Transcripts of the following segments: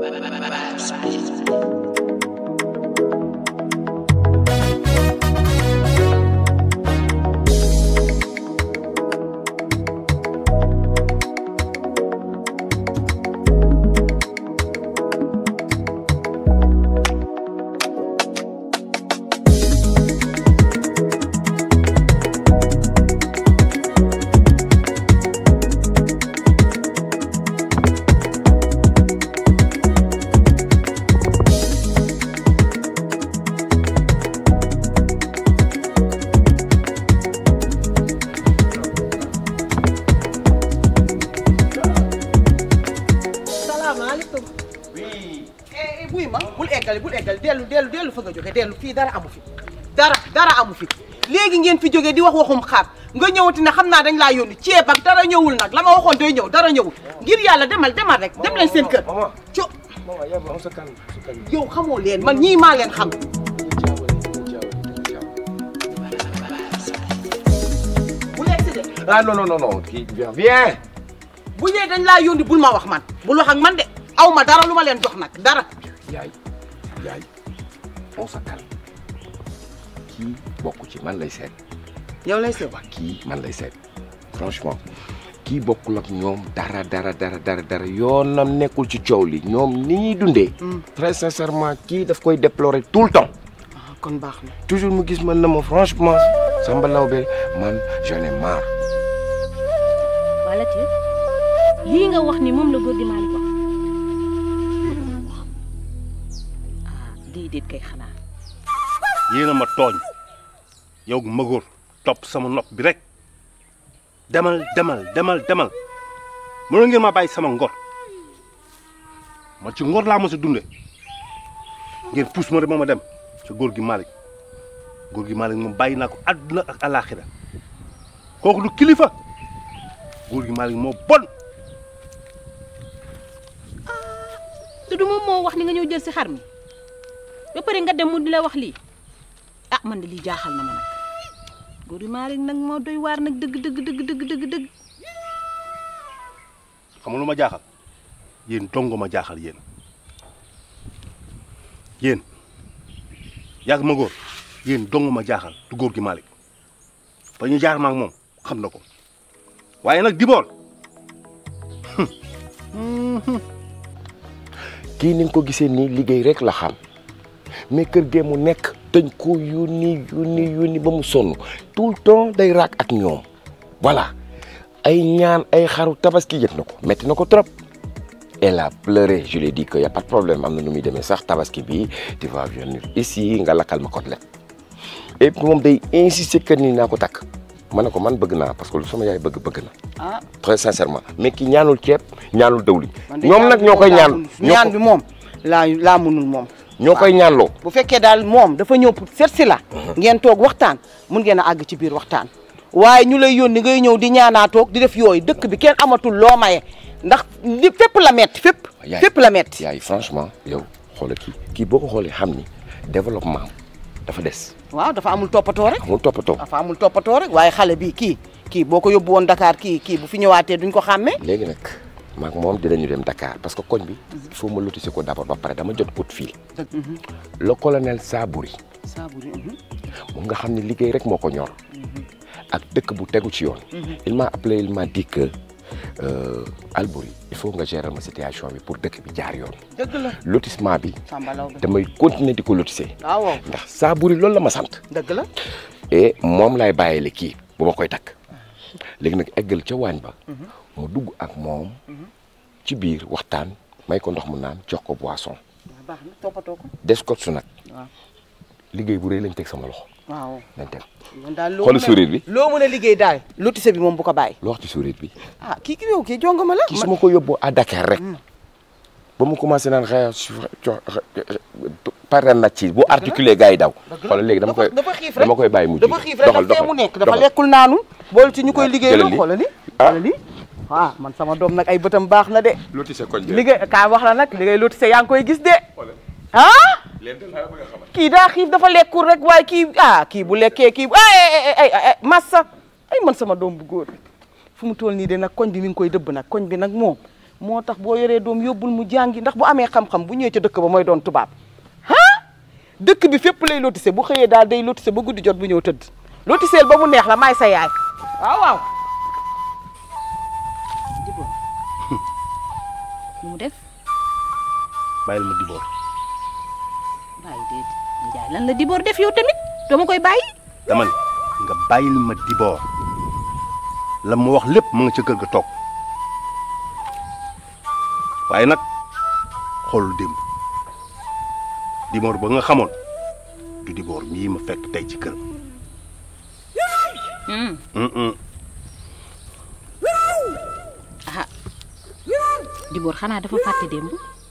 salaamaaleykum. oui. eh buy ma bul eggali bul eggali dellu dellu dellu fa nga jóge dellu fii dara amu fi dara dara amu fi léegi ngeen fi jógee di wax waxum xaar nga ñëwati ne xam naa dañ laa yónni ceeb ak dara ñëwul nag la ma waxoon day ñëw dara ñëwul ngir yàlla demal demal rek dem leen seen kër. co yow xamoo leen man ñii maa leen xam. bu lekk si de. ah non non non non kii viens viens. bu ñëwee dañ laa yónni bul ma wax man bul wax ak man de aw ma dara lu ma leen jox nag dara. yaay yaay on se calme kii bokk ci man lay seet yow lay seet. waa kii man lay seet franchement kii bokkul ak ñoom dara dara dara dara dara yoonam nekkul ci coow li ñoom ni ñuy dundee. très sincèrement kii daf koy déplorer tout le temps. ah kon baax na. toujours mu gis man na ma franchement Samba Lawbe man j'en ai marre. waa Latif lii nga wax ni moom la góor gi Malick wax ah déedéet kay xanaa yéena ma tooñ yow magóor topp sama nopp bi rek demal demal demal demal mënoon ngeen ma bàyyi sama ngor man ci ngor laa mos a dunde ngeen puus ma de ma ma dem ci góor gi Malick góor gi Malick moom bàyyi naa ko àdduna ak alaaxira kooku du kilifa góor gi Malick moo bon te du moom moo wax ni nga ñëw jël si xar mi ba pare nga dem mu di la wax lii ah man de lii jaaxal na ma nag góor gi Malick nag moo doy waar nag dëgg dëgg dëgg dëgg dëgg dëgg xam nga lu ma jaaxal yéen dongo ma jaaxal yéen yéen yàgg ma góor yéen dongo ma jaaxal du góor gi Malick fa ñu jaar ma ak moom xam na ko waaye nag dibool kii ni nga ko gisee nii liggéey rek la xam mais kër gee mu nekk dañ ko yónni yónni yónni ba mu sonn tout le temps day raak ak ñoom voilà ay ñaan ay xaru tabaski yëg na ko metti na ko trop elle a pleuré je lui ai dit que y a pas de problème am na nu muy demee sax tabaski bi tu vas venir ici nga lakkal ma côtelette et puis moom day insister que ni naa ko takk ma ne ko man bëgg naa parce que lu sama yaay bëgg bëgg na ah très sincèrement mais ki ñaanul ceeb ñaanul dawli man de ñoom nag ñoo koy ñaan ñaan bi moom laa laa mënul moom. ñoo koy ñaanloo bu fekkee daal moom dafa ñëw pour seet si la. ngeen toog waxtaan mun ngeen a àgg ci biir waxtaan. waaye ñu lay yónni ngay ñëw di ñaanaa toog di def yooyu dëkk bi kenn amatul loo maye ndax li fépp la metti fépp. yaay fépp la metti yaay franchement yow xoolal kii kii boo ko xoolee xam ni développement am dafa des waaw dafa amul toppatoo rek. amul toppatoo dafa amul toppatoo rek waaye xale bi kii kii boo ko yóbbu woon Dakar kii kii bu fi ñëwaatee duñ ko xàmmee. léegi nag maak moom dinañu dem Dakar parce que koñ bi il faut ma lotissé ko d'abord ba pare dama jot coup de fil le colonel Sabouri Saaburi. moom nga xam ne liggéey rek moo ko ñor ak dëkk bu tegu ci yoon il m'a appelé il m'a dit que euh, Albouri il faut nga gérer ma situation bi pour dëkk bi jaar yoon dëgg la lotissement bi Samba Laobé damay continuer di ko lotissé waaw ndax Sabouri loolu la ma sant dëgg la. et moom laay bàyyile kii bu ma koy takk léegi nag eggal ca waañ ba mu dugg ak moom ci biir waxtaan may ko ndox mu naan jox ko boisson waaw baax na toppatoo ko. des kot su nag waaw liggéey bu rëy lañ teg sama loxo waaw. nañ dem man daal loo xool mën a- sourire bi loo mën a liggéey daal. lotissé bi moom bu ko bàyyi. loo wax ci sourire bi ah kii ki yow kii jongama la. ki su ma ko yóbboo à Dakar rek ba mu commencé naan xëy pare na ci bu articulé gars yi daw xoolal léegi dama koy dafa xiif rek dama koy bàyyi mu dafa jiitu. xiif rek doxal dafa fee doxal mu nekk dafa doxal. lekkul naanul bool ci ñu koy Ah, liggéey jëlal loo lii. xoolal li Ah. xoolal li ah man sama doom nag ay bëtam baax na de lotissé koñ bi liggéey kaa wax la nag liggéey lotissé yaa ngi koy gis de ah kii daa xiif dafa lekkul rek waaye kii ah kii bu lekkee kii ay ay ay ay massa ay man sama doom bu góor fu mu toll nii de nag koñ bi mi ngi koy dëbb nag koñ bi nag moom moo tax boo yoree doom yóbbul mu jàngi ndax bu amee xam-xam bu ñëwee ca dëkk ba mooy doon tubaab ah dëkk bi fépp lay lotissé bu xëyee daal day lotissé ba guddi jot bu ñëw tëdd lotisseel ba mu neex la maay sa yaay waaw waaw Dibor nu mu def bàyyil ma Dibor bàyyi déet Njaay lan la Dibor def yow tamit dama koy bàyyi dama ne nga bàyyil ma Dibor la mu wax lépp mu nga ca kër ga toog waaye nag xoolul démb Dibor ba nga xamoon du Dibor mii ma fekk tey ci këram. Hmm. Mm-mm. ah Dibor xanaa dafa fàtte démb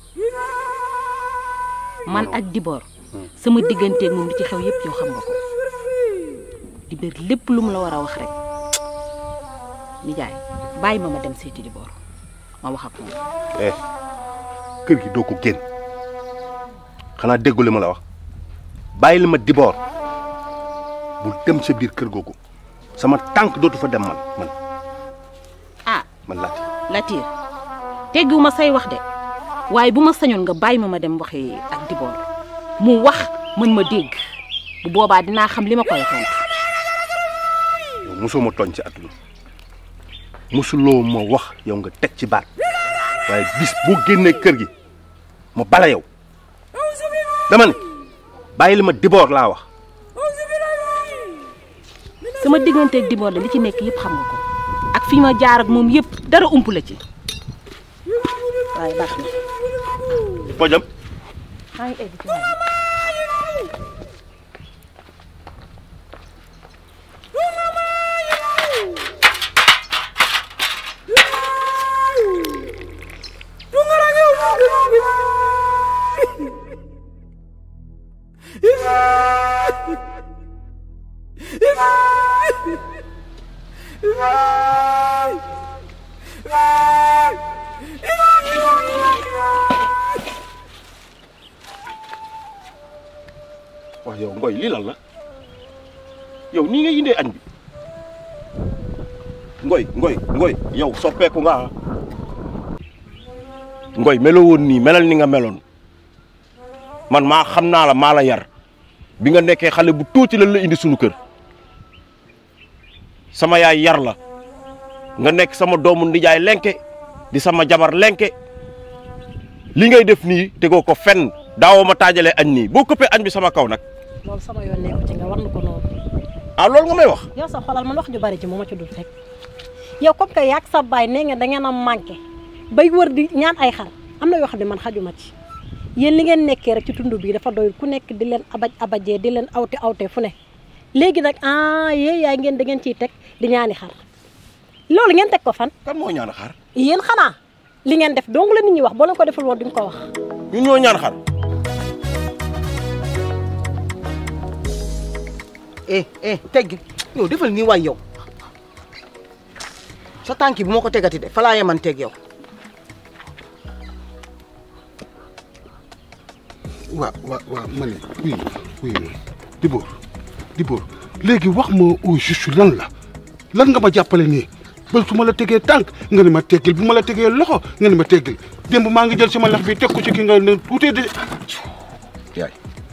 man ak Dibor sama digganteeg moom li ci xew yépp yow xam nga ko di bér lépp lu mu la war a wax rek nijaay bàyyi ma ma dem seeti Dibor ma wax ak moom eh kër gi doo ko génn xanaa déggu li ma la wax bàyyil ma Dibor bul dem sa biir kër googu sama tànk dootu fa dem man man ah man laati Latir teggiwu ma say wax de waaye bu ma sañoon nga bàyyi ma ma dem waxi ak Dibor mu wax mën ma dégg bu boobaa dinaa xam li ma koy tontu yow mosoo ma tooñ ci àdduna mosuloo ma wax yow nga teg ci baat waaye bis boo génnee kër gi ma bala yow dama ne bàyyil ma Dibor laa wax sama digganteeg Dibor de li ci nekk yëpp xam nga ko ak fi ma jaar ak moom yëpp dara ump la ci waaye baax na pojam maa ngi egg ci waaye wax yow ngoy lii lan la yow nii nga yindee añ bi ngoy ngoy ngoy yow soppeeku nga ah ngoy meloo woon nii melal ni nga meloon man maa xam naa la maa la yar bi nga nekkee xale bu tuuti lan la indi sunu kër sama yaay yar la nga nekk sama doomu ndijaay lenke di sama jabar lenke li ngay def nii tegoo ko fenn daawoo ma taajalee añ nii boo këppee añ bi sama kaw nag loolu sama yoon nekku ci nga war na ko noonu ah loolu nga may wax yow sa xolal man wax ju bari ci moo ma ci dul rek yow comme que yaag sa baay nee nga da ngeen a manqué bay wër di ñaan ay xar am na yoo xam ne man xajuma ci yéen li ngeen nekkee rek ci tund bii dafa doyul ku nekk di leen abaj abajee di leen awte awte fu ne léegi nag ah yee yaay ngeen da ngeen ciy teg di ñaani xar loolu ngeen teg ko fan kan moo ñaan xar yéen xanaa li ngeen def dong la nit ñi wax boo leen ko deful woon duñ ko wax ñun ñoo ñaan xar eh eh teggi yow defal nii waay yow sa tànki bu ma ko tegati de fa laa yeman teg yow waa waa waa ma ne oui oui Dibor Dibor léegi wax ma au juste lan la lan nga ma jàppale nii ba su ma la tegee tànk nga ne ma teggil bu ma la tegee loxo nga ne ma teggil démb maa ngi jël sama lax bi teg ko ci ki nga ne tuutee de yaay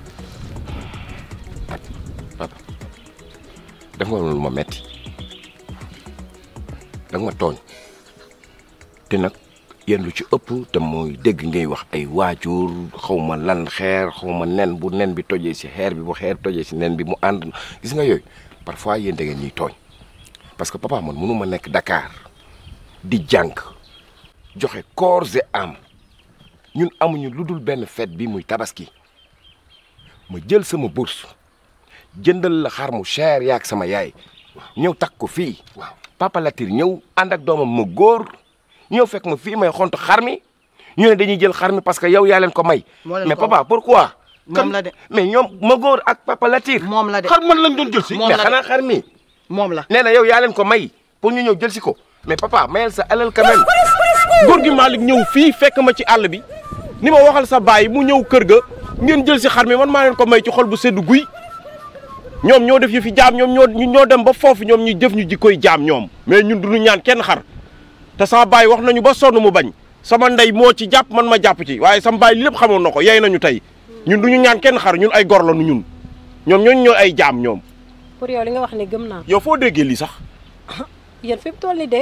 papa def nga lu ma metti da nga ma tooñ te nag yéen lu ci ëpp te mooy dégg ngay wax ay waajur xaw ma lan xeer xaw ma nen bu nen bi tojee si xeer bi bu xeer tojee si nen bi mu ànd gis nga yooyu parfois yéen da ngeen ñuy tooñ parce que papa man mënu ma nekk Dakar di jàng joxe corps et âme ñun amuñu lu dul benn fête bi muy tabaski ma jël sama bourse jëndal la xar mu cher yaak sama yaay ñëw takk ko fii waaw papa Latir ñëw ànd ak doomam ma góor ñëw fekk ma fii may xont xar mi ñu ne dañuy jël xar mi parce que yow yaa leen ko may Moo leen mais ko papa pourquoi moom la de mais ñoom ma góor ak papa Latir moom la de xar man lañ doon jël si Moom mais la de. xanaa xar mi moom la nee na yow yaa leen ko may pour ñu ñëw jël si ko mais papa mayal sa alal quand même góor gi Malick ñëw fii fekk ma ci àll bi ni ma waxal sa baay mu ñëw kër ga ngeen jël si xar mi man maa leen ko may ci xol bu seddu guy ñoom ñoo def yu fi jaam ñoom ñoo ñoo dem ba foofu ñoom ñu jëf ñu jikkoy jaam ñoom mais ñun du ñu ñaan kenn xar te sama baay wax nañu ba sonn mu bañ sama ndey moo ci jàpp man ma jàpp ci waaye sama baay li lépp xamoon na ko yey nañu tey ñun du ñu ñaan kenn xar ñun ay gor la nu ñun ñoom ñooñu ñooy ay jaam ñoom pour yow li nga wax ne gëm naa yow foo déggee lii sax yéen fi mu toll nii de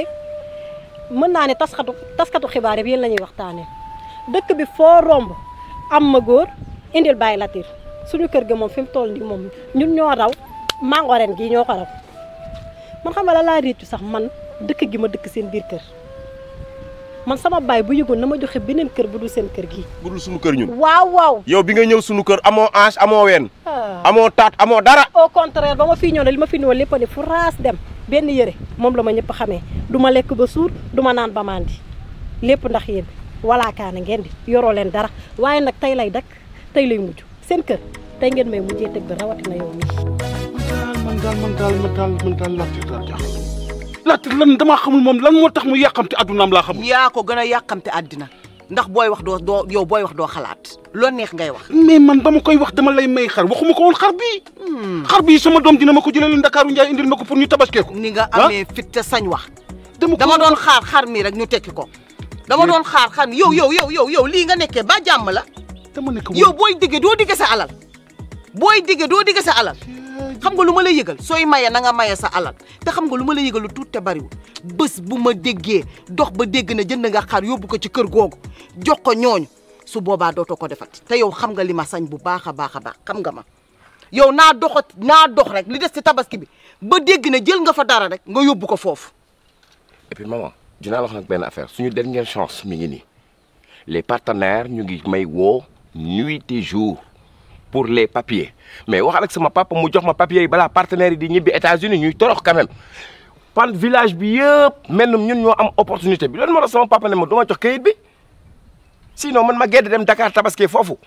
mën naa ne taskatu taskatu xibaar yi yéen la ñuy waxtaanee dëkk bi foo romb am ma góor indil bàyyi latir suñu kër ga moom fi mu toll nii moom ñun ñoo raw mango ren gii ñoo ko raw man xam nga la laa réccu sax man dëkk gi ma dëkk seen biir kër man sama baay bu yëgoon na ma joxe beneen kër bu dul seen kër gii. bu dul suñu kër ñun waaw waaw. yow bi nga ñëw suñu kër amoo ange amoo ween ah. amoo taat amoo dara au contraire ba ma fii ñëw ne li ma fi ñëw lépp a ne fu raas dem benn yëre moom la ma ñëpp xamee du ma lekk ba suur du ma naan ba mandi lépp ndax yéen walaakaane ngeen di yoroo leen dara waaye nag tey lay dakk tey lay mujj seen kër tey ngeen may mujjee teg bi rawatina yow mii. man daal man daal man daal man daal Latir daal jaaxal Latir lan damaa xamul moom lan moo tax mu yàqamte addunaam laa xamul. yaa ko gën a yàqamte àddina ndax booy wax doo doo yow booy wax doo xalaat loo neex ngay wax. mais man ba ma koy wax dama lay may xar waxuma ko woon xar bii. xar bii sama doom dina ma ko jëlee Ndakaaru Njaay indil ma ko pour ñu tabaskee ko. ni nga ah amee fit te sañ wax. dama ko dama doon xaar xar mi rek ñu tekki ko. dama doon xaar xar mi yow yow yow yow yow lii nga nekkee ba jàmm la. dama ne ko yow booy digge doo digge sa alal booy digge doo digge sa alal xam nga lu ma lay yëgal sooy maye na nga maye sa alal te xam nga lu ma lay yëgal lu tuut te bariwul bés bu ma déggee dox ba dégg na jënd nga xar yóbbu ko ci kër googu jox ko ñooñu su boobaa dootoo ko defati te yow xam nga li ma sañ bu baax a baax a baax xam nga ma yow naa doxat naa dox rek li des ci tabaski bi ba dégg na jël nga fa dara rek nga yóbbu ko foofu et puis maman dinaa la wax nag benn affaire suñu dernière chance mi ngi nii les partenaires ñu ngi may woo nuit et jour pour les papiers mais waxal ak sama papa mu jox ma papiers yi balaa partenaires yi di ñibbi États-Unis ñuy torox quand même pan village bi yëpp mel na ñun ñoo am opportunité bi loolu moo tax sama papa ne ma du ma jox kayit bi sinon man ma gedd dem Dakar tabaski foofu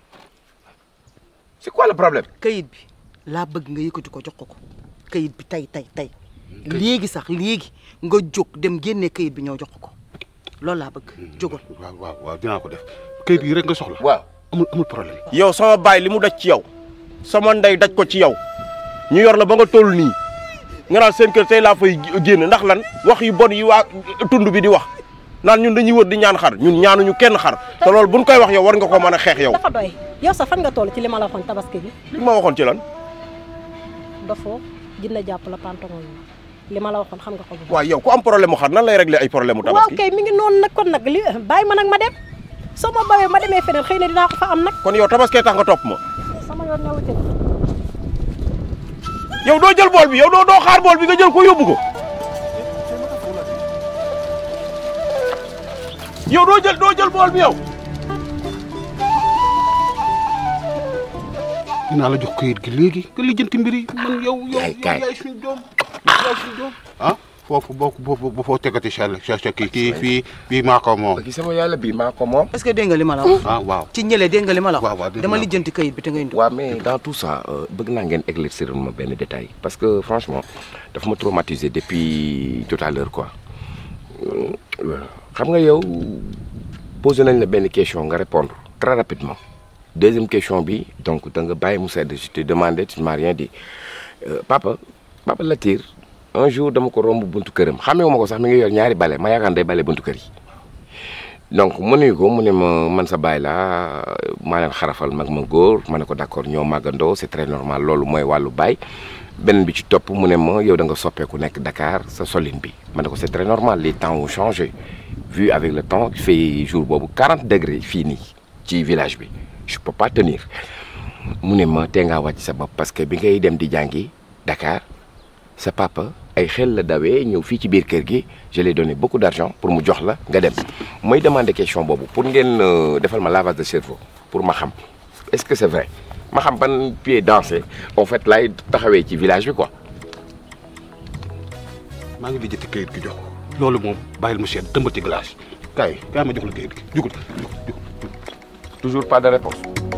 c'est quoi le problème. kayit bi laa bëgg nga yëkkati ko jox ko ko kayit bi tey tey tey léegi sax léegi nga jóg dem génne kayit bi ñoo jox ko ko loolu laa bëgg jógal waaw waaw waaw dinaa ko def kayit yi rek nga soxla. waaw. amul amul problème. yow sama baay li mu daj ci yow sama ndey daj ko ci yow ñu yor la ba nga toll nii nga naan seen kër tey laa fay génn ndax lan wax yu bon yi waa tund bi di wax naan ñun dañuy wër di ñaan xar ñun ñaanuñu kenn xar te loolu buñ koy wax yow war nga ko mën a xeex yow. dafa doy yow sax fan nga toll ci li ma la waxoon tabaski bi li ma waxoon ci lan dafoo dina jàpp la pantongo li ma la waxoon xam nga ko bu baax. waaw yow ku am problème mu xar nan lay régler ay problème mu waaw tabaski kay mi ngi noonu nag kon nag li bàyyi ma nag ma dem soo ma bawee ma demee feneen xëy na dinaa ko fa am nag kon yow tabaskee tax nga topp ma sama yoon newu ci yow doo jël bool bi yow doo doo xaar bool bi nga jël ko yóbbu ko yow doo jël doo jël bool bi yow dinaa la jox kayit gi léegi nga lijjanti mbir yi man yow yow Kaay, kaay. yaay suñu doom yaay suñu doom ah foofu boo boo boo foo tegati sa sa sa kii kii fii fii maa ko moom gi sama yàlla bii maa ko moom est-ce que dégg nga li ma la wax ah waaw ci ñële dégg nga li ma la waaw, waaw, wax dégg dama naa ko. lijjanti kayit bi te nga indi waaw mais dans tout ça bëgg naa ngeen éclaircir ma benn détail parce que franchement dafa ma traumatisé depuis tout à l'heure quoi Euh, xam nga yow posé nañ la benn question nga répondre très rapidement deuxième question bi donc da nga bàyyi mu sedd je te demandé tu m'as rien dit Euh, papa papa Latir un jour dama ko romb buntu këram xamee ma ko sax mi ngi yor ñaari bale ma yaakaar day bale buntu kër yi donc mu nuyu ko mu ne ma man sa baay laa maa leen xarafal mag ma góor ma ne ko d'accord ñoo màggandoo c'est très normal loolu mooy wàllu baay beneen bi ci topp mu ne ma yow da nga soppeeku nekk Dakar sa solin bi ma ne ko c'est très normal les temps ont changé vu avec le temps il fait jour boobu 40 degrés fii nii ci village bi je peux pas tenir mu ne ma tee ngaa wàcc sa bopp parce que bi ngay dem di jàngi Dakar sa papa ay xel la dawee ñëw fii ci biir kër gi je l'ai donné beaucoup d'argent pour mu jox la nga dem mooy demander question boobu pour ngeen euh, defal ma lavage de cerveau pour ma xam est-ce que c'est vrai ma xam ban pied dansé en fait laay taxawee ci village bi quoi. maa ngi lijjanti kayit gi jox ko loolu moom bàyyil mu seet tëmbati glace kaay kaay ma jox la kayit gi jugut jugut jugut toujours pas de réponse